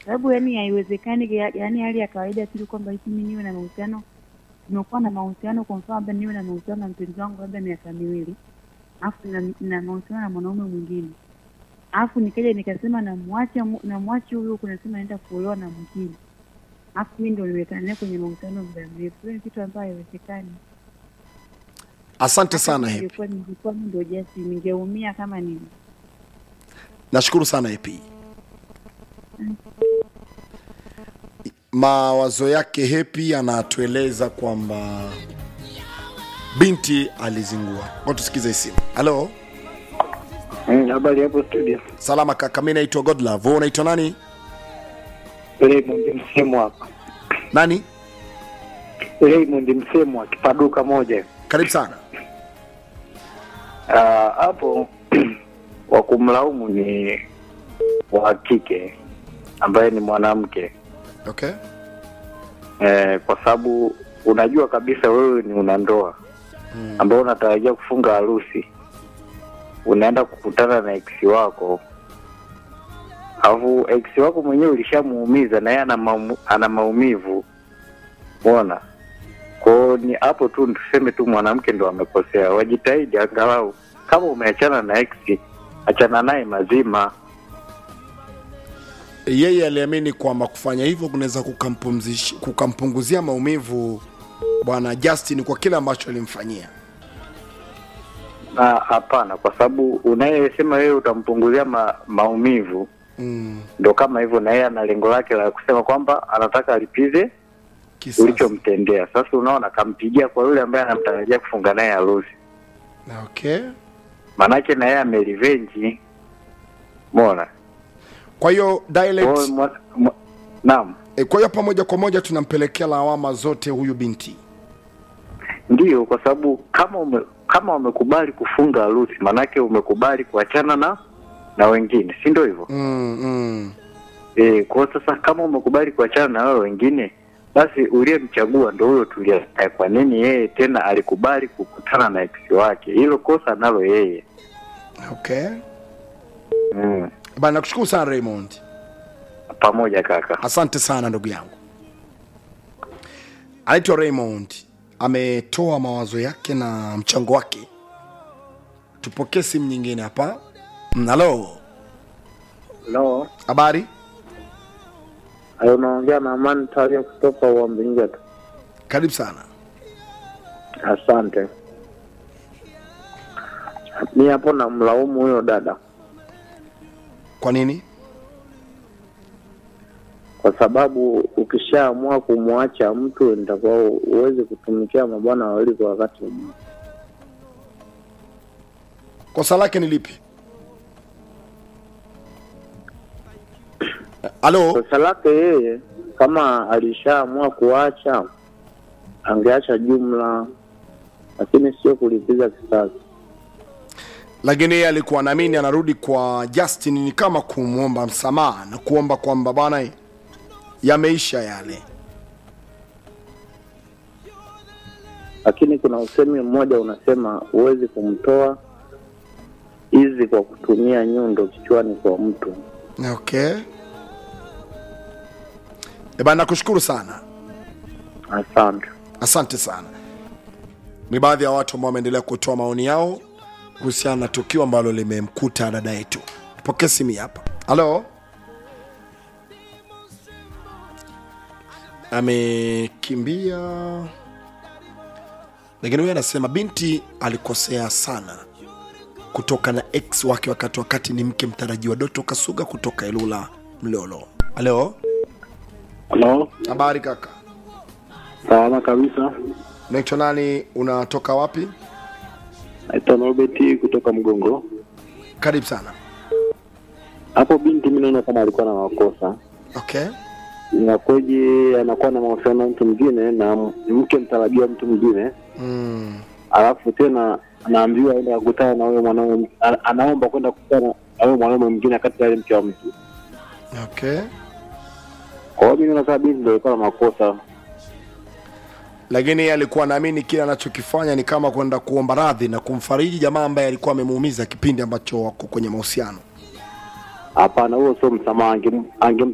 sababu yani haiwezekani, ya- yani hali ya kawaida tu kwamba eti mimi niwe na mahusiano, nimekuwa na mahusiano, kwa mfano labda niwe na mahusiano na mpenzi wangu labda miaka miwili, alafu na, na mahusiano na mwanaume mwingine, alafu nikaja nikasema namwacha mu- namwacha huyu huku, nasema naenda kuolewa na mwingine, alafu mimi ndo niwekana naye kwenye mahusiano muda mrefu. Hiyo ni kitu ambayo haiwezekani. Asante sana Happy. Ningekuwa ningekuwa mimi ndo Jasi, ningeumia kama nini. Nashukuru sana Happy. Mawazo yake Happy anatueleza kwamba binti alizingua. Ngoja tusikize hii simu. Halo, Mm, Habari hapo studio. salama kaka, mimi naitwa Godlove. Wewe unaitwa nani? Raymond Msemo hapa. Nani? Raymond Msemo kipaduka moja. Karibu sana. Ah, hapo wa kumlaumu ni wa kike ambaye ni mwanamke Okay. eh, kwa sababu unajua kabisa wewe ni una ndoa Mm. ambao unatarajia kufunga harusi, unaenda kukutana na ex wako, alafu ex wako mwenyewe ulishamuumiza na yeye ana, maumu, ana maumivu umeona. Kwao ni hapo tu tuseme tu mwanamke ndo amekosea, wajitahidi angalau kama umeachana na ex, achana naye mazima. Yeye aliamini kwamba kufanya hivyo kunaweza kukampumzish- kukampunguzia maumivu bwana Justin kwa kile ambacho alimfanyia. Na hapana, kwa sababu unayesema wewe utampunguzia ma, maumivu Mm. ndo kama hivyo, na yeye ana lengo lake la kusema kwamba anataka alipize Kisasi. ulichomtendea. Sasa unaona, kampigia kwa yule ambaye anamtarajia kufunga naye harusi, Okay. maanake na yeye amerivenji. Umeona? Kwa hiyo Kwa dialect hiyo mwa- mwa- Naam, E, kwa hiyo hapa moja kwa moja tunampelekea lawama zote huyu binti. ndiyo, kwa sababu kama ume, kama umekubali kufunga harusi, maanake umekubali kuachana na na wengine, si ndio hivyo? Mm, mm. E, kwa sasa kama umekubali kuachana na wao wengine, basi uliyemchagua ndo huyo tulia. naye. Kwa nini yeye tena alikubali kukutana na ex wake? Hilo kosa nalo yeye. Okay. Mm. Bana nakushukuru sana Raymond. Pamoja kaka. Asante sana ndugu yangu. Anaitwa Raymond, ametoa mawazo yake na mchango wake. Tupokee simu nyingine hapa. Mm, Halo, Hello. habari? Hayo unaongea na Amani Talia kutoka Uambingeto. Karibu sana. Asante. Mi hapo namlaumu huyo dada Kwa nini? kwa sababu ukishaamua kumwacha mtu nitakuwa uweze kutumikia mabwana wawili kwa wakati mmoja. Kosa lake ni lipi? Halo, Kosa lake yeye, kama alishaamua kuacha, angeacha jumla, lakini sio kulipiza kisasi. lakini yeye alikuwa naamini anarudi kwa Justin ni kama kumwomba msamaha na kuomba kwamba bwana, yameisha yale. Lakini kuna usemi mmoja unasema huwezi kumtoa hizi kwa kutumia nyundo kichwani kwa mtu. Okay. E bana, nakushukuru sana, Asante. asante sana. Ni baadhi ya watu ambao wameendelea kutoa maoni yao kuhusiana na tukio ambalo limemkuta dada yetu. Pokea simu hii hapa. Halo, amekimbia, lakini huyu anasema binti alikosea sana kutoka na ex wake wakati wakati ni mke mtarajiwa Doto Kasuga kutoka Ilula Mlolo. Halo, Halo, habari kaka, salama kabisa. unaitwa nani? Unatoka wapi? Naitwa Norbert kutoka Mgongo. Karibu sana. Hapo binti mimi naona kama alikuwa na makosa. Okay. Inakuwaje anakuwa na mahusiano na mtu mwingine na mke mtarajiwa mtu mwingine, Mm. alafu tena anaambiwa aende akutana na huyo mwanaume, ana- anaomba kwenda kukutana na huyo mwanaume mwingine kati ya yule mke wa mtu. Okay. Kwa hiyo mimi naona kama binti ndio alikuwa na makosa. Lakini yeye alikuwa naamini kile anachokifanya ni kama kwenda kuomba radhi na kumfariji jamaa ambaye alikuwa amemuumiza kipindi ambacho wako kwenye mahusiano. Hapana, huo sio msamaha, angem- angem